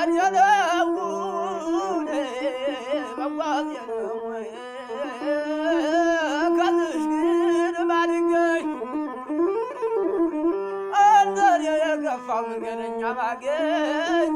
መጓዝ የለው መጓዝ የለው ከትሽ ግን ባልገኝ እንደኔ የከፋው መንገደኛ ባገኝ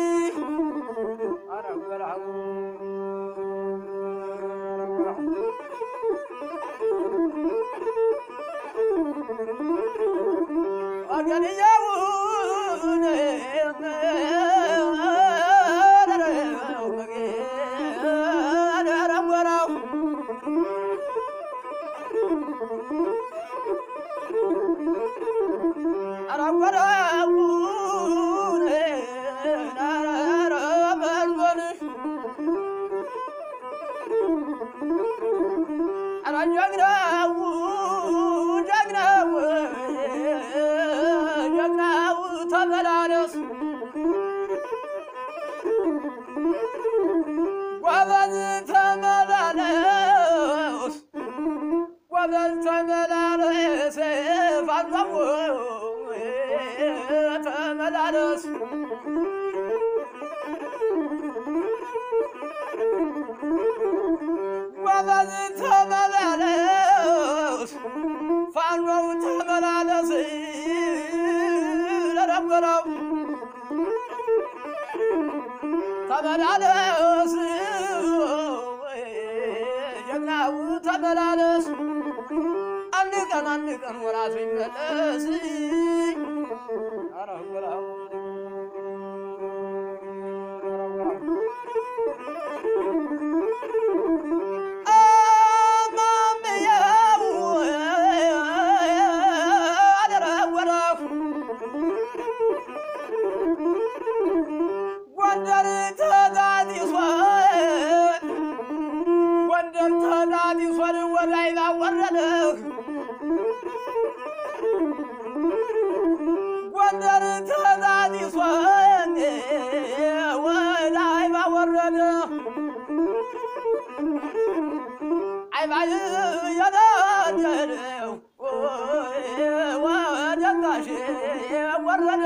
አረጎራሁ ወገንየውን አረጎራሁ ተመላለስ ጎበዝ ተመላለስ ጎበዝ ተመላለስ ፋኖ ተመላለስ ጎበዝ ተመላለስ ፋኖው ተመላለስ ለነበረው ተመላለስ ጀግናው ተመላለስ አንድ ቀን አንድ ቀን ወራቱ ይመለስ ኧረ ወራው አማምየው አደረ ወራው ጎንደር ተዳዲሷን ጎንደር ተዳዲሷን ወላይ ባወረደህ ጎንደር ተዳዲሷን ወላይ ባወረደህ አይባይ የነደደው ወደጋሽ ወረደ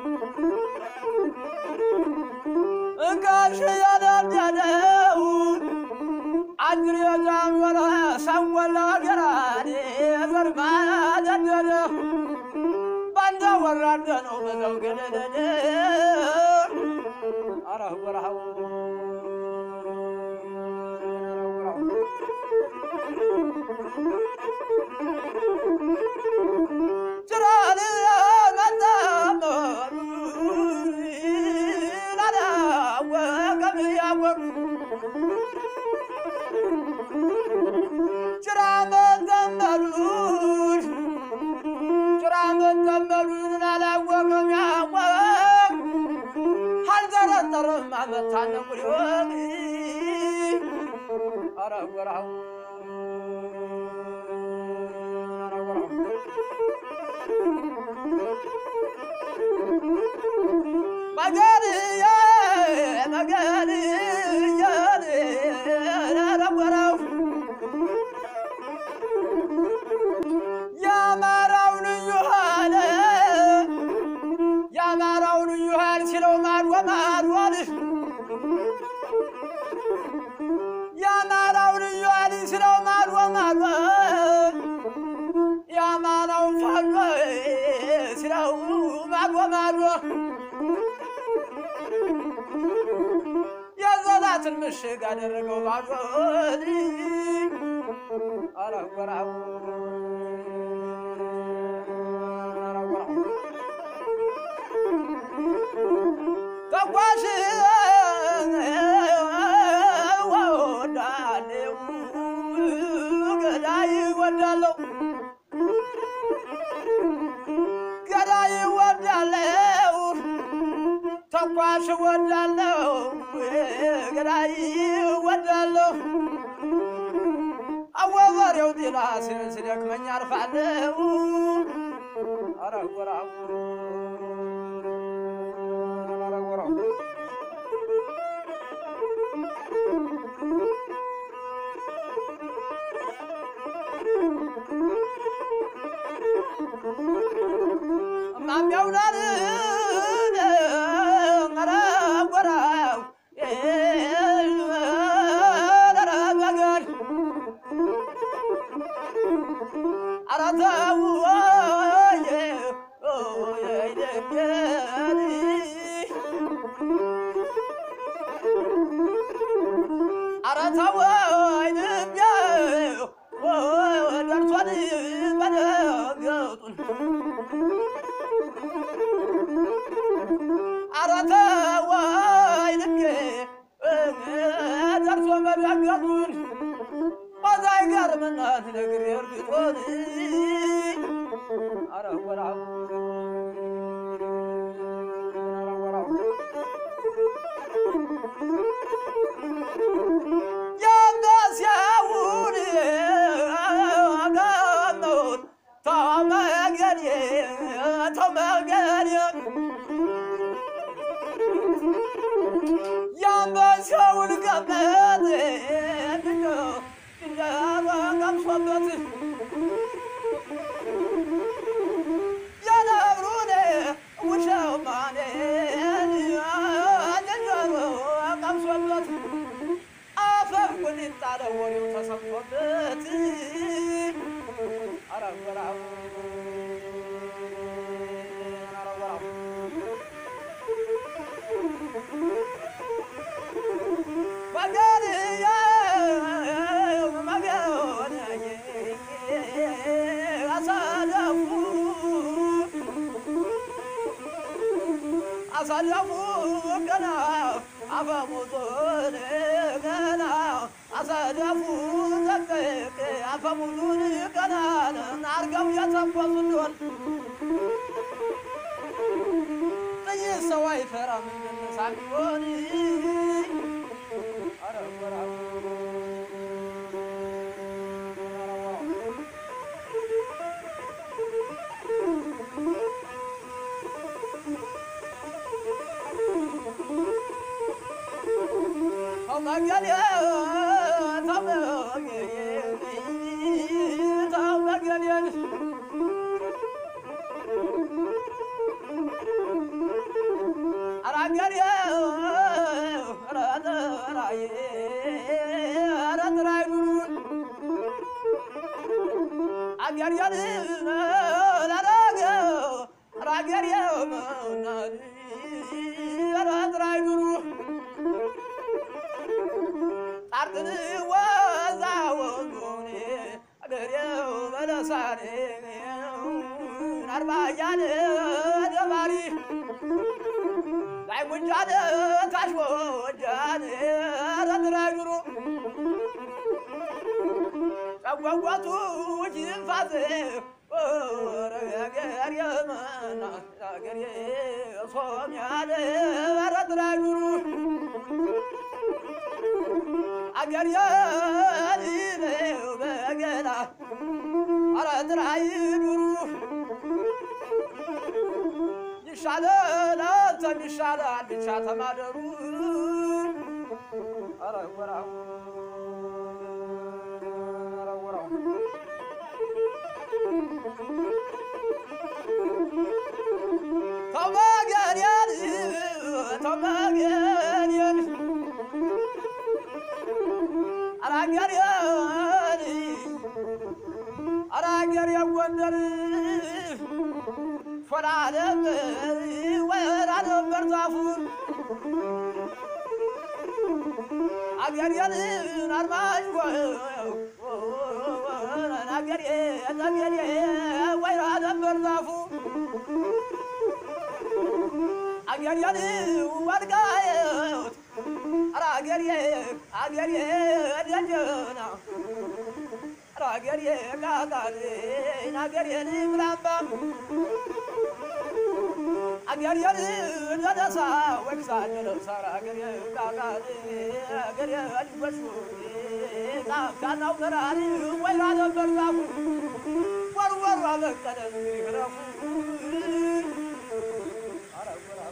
ጋሽ የነደደው አድር የዛንወረ ሰንወላ ገራኔ ዘርማ ደደደ ባንዳ ወራደ ነው በዘው ገደደደ አረህ ወረሃው ጭራል መጣመሩ ላላወቀም ያወሩ ጭራ መጠመሉን ጭራ መጠመሉን ላላወቀም ያወቅ አልጠረጠርም አመታነቁ ሊሆን አረ ወራው መገንየ መገንየ ነበረው የአማራው ልዩ ኃይል የአማራው ልዩ ኃይል ሲለው ማድወ ማድወል የአማራው ልዩ ኃይል ሲለው ማድወ ማድወል የአማራው ፋኖ ሲለው ማድወ ማድወ የዘላትን ምሽግ አደረገው ባዶን አረጎራው ተጓዥ ወዳለው ገዳይ ወዳለው ገዳይ ወዳለው ተኳሽ ወዳለው ገዳይ ወዳለው አወበሬው ጤና ሲደክመኝ አርፋለው አረጎራው ማሚያውናል አረጎራ ተወይ ልቤ ደርሷል መደገጡን ኧረ ተወይ ልቤ ደርሶ መደገጡን በዛ ይገርመናል ነግሬ እርግጦን ኧረ ወራው ኧረ ወራው የአንበሳውን ገመድ ተመገኔ ተመገኔ የአንበሳውን ገመድ ቀምሶበት የነብሩን ውሸማኔ ዝንጀሮ ቀምሶበት አፈር ቁንጣ ወሬው ተሰምቶበት ኧረ ወራው ኧረ ወራው መገንየ መገንየ አሳለፉ አሳለፉ ገና አፈሙዙን ገና አሳለፉ ዘቅቅ አፈሙዙን ገና አርገው የተንፈሱ እንደሆን ጥይት ሰው አይፈራም እንደነሳ ቢሆን ኧረ ወራው ኧረ ወራው ተመገኔ ተመገኔ ተመገኔን ኧረ አገሬ ኧረ ጥራዬ ኧረ ጥራይ ኑሩን አገሬን ላረገው ኧረ አገሬ ኧረ ጥራይ ኑሩ ጣርጥን ወዛ ወንዞኔ አገሬው በለሳኔ አርባያን ደባሪ ላይ ጉንጃን ታሽ ወጃን ረትራይ ኑሮ ጨጓጓቱ ጅንፋት ገር የመና ገር ሶም ያለ ረትራይ ኑሮ አገር የሊነው በገና ረትራይ ኑሮ ይሻላል አንተም ይሻላል ብቻ ተማደሩ ኧረ ወራው ኧረ ወራው ተመገኔን ተመገኔን ኧረ አገሬን ኧረ አገሬን ጎንደር ሾላ ነበር ወራ ነበር ዛፉን አገሬን አርማጭ አገሬ አገሬ ወይራ ነበር ዛፉ አገሬን ወልቃየት ኧረ አገሬ አገሬ ደጀና ኧረ አገሬ ቃቃሌን አገሬን ምላምባም አገሬን ደደሳ ወቅሳ ደደሳራ አገሬ ቃቃሌ አገሬ አጅበሹ ጣፍታናው በራሪ ወይራ ነበር ዛፉ ወርወሩ አበቀለ ይረፉ ኧረ ወራው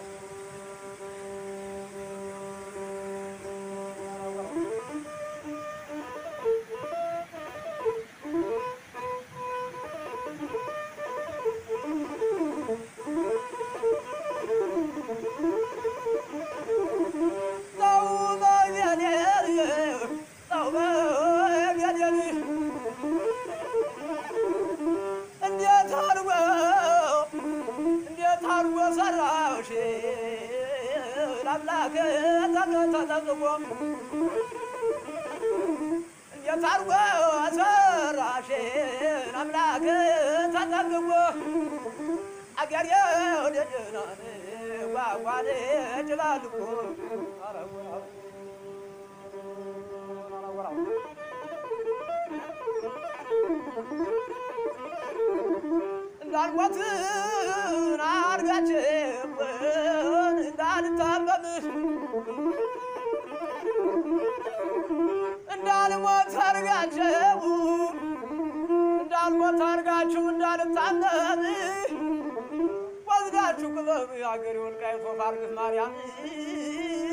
እንዴት አድርጎ ሰራሽን አምላክ ተጠግቦ አገሬ ወደ ደህናን ጓጓን ጭላልቆ እንዳልሞትን አድርጋችሁን እንዳልታመምሽ እንዳልሞት አድርጋችሁ እንዳልሞት አድርጋችሁ እንዳልታመም ወስዳችሁ ቅበሩ የአገሬ ወልቃይት ወፋርግት ማርያም